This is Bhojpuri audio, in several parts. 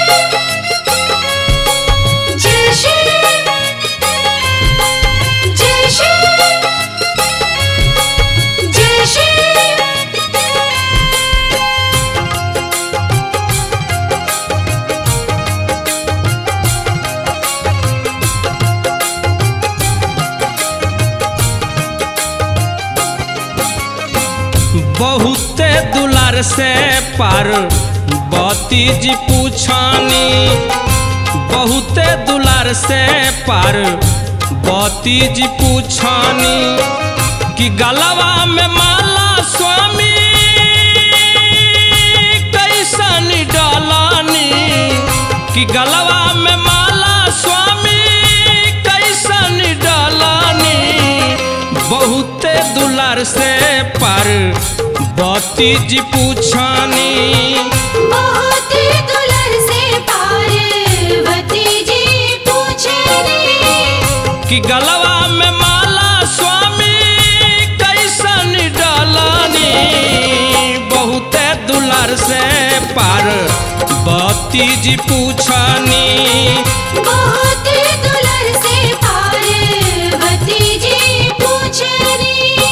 जय श्री जय श्री जय श्री बहुते दुलार से पार बती जी पूछानी बहुते दुलार से पार बती जी पूछानी कि गलवा में माला स्वामी कैसन डालानी कि गलवा में माला स्वामी कैसन डालानी बहुते दुलार से पार बती जी पूछानी बहुत दुलर से पार्वती जी पूछनी कि गलवा में माला स्वामी कैसन डालानी बहुते दुलार से पार बती जी पूछानी बहुत दुलर से पार्वती जी पूछनी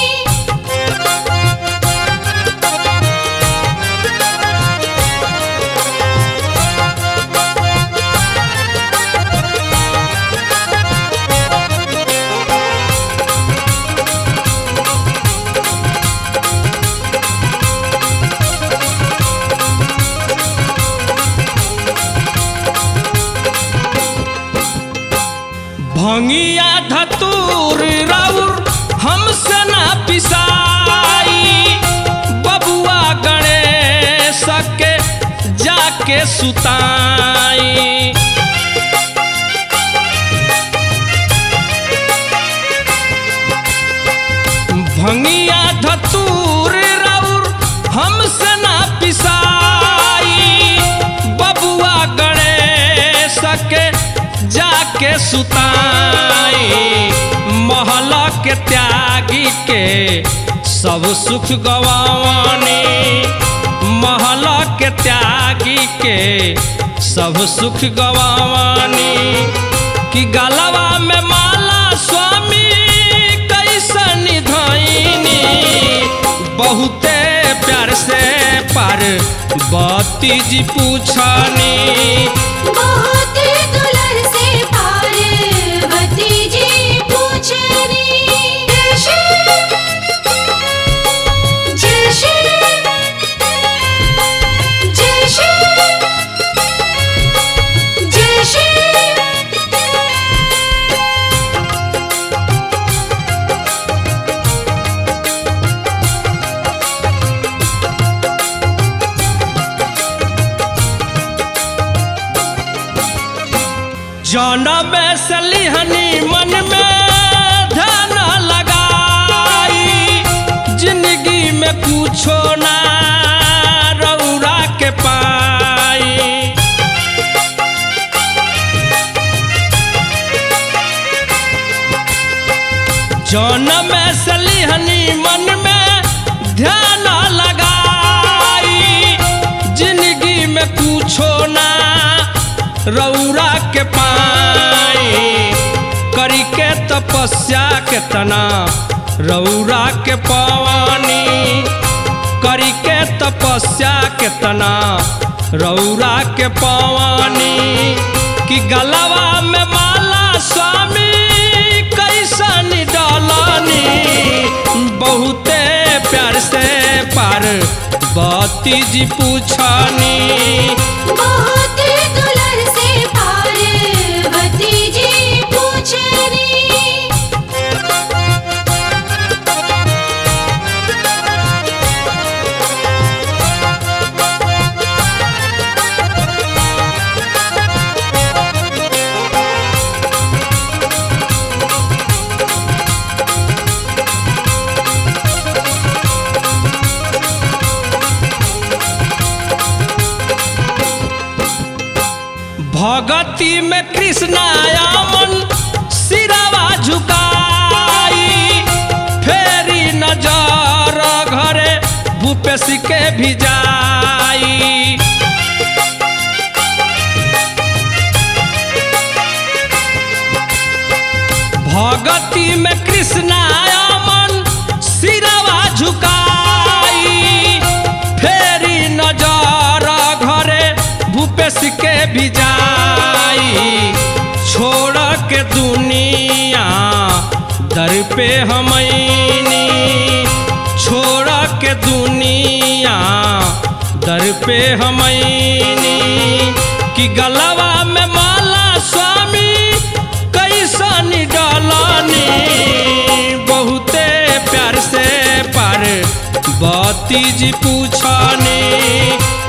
भंगिया धतूर राउर हमसे ना पिसाई बबुआ गणेश के जाके सुताई भंगिया धतूर राउर हमसे ना पिसाई बबुआ गणेश के जाके सुताई महला के त्यागी के सब सुख गवानी महला के त्यागी के सब सुख गवानी कि गलवा में माला स्वामी कैसन धैनी बहुते प्यार से पार बती जी पूछनी बहुत दुलर से पार्वती जी पूछनी जय श्री जय श्री जय श्री जय श्री जनम से लिहनी मन में ध्यान लगाई जिंदगी में कुछो ना रौरा के पाई जनम से लिहनी मन में ध्यान लगाई जिंदगी में कुछो ना रौरा के पाई करी के तपस्या के तना रौरा के पवानी करी के तपस्या के तना रौरा के पवानी कि गलवा में माला स्वामी कैसन डालानी बहुते प्यार से पार बती जी पूछानी बहुत दुलर से पार्वती जी पूछनी भगती में कृष्णायामन सिरावा झुकाई फेरी नजर घरे भूपेश के भी जाई भगती में कृष्णा मन सिरवा झुकाई फेरी नजर घरे भूपेश के भी जाई छोड़ के दुनिया दर पे हमनी छोड़ के दुनिया दर पे हमनी कि गलवा में माला स्वामी कैसन डलानी बहुते प्यार से पर बती जी पूछनी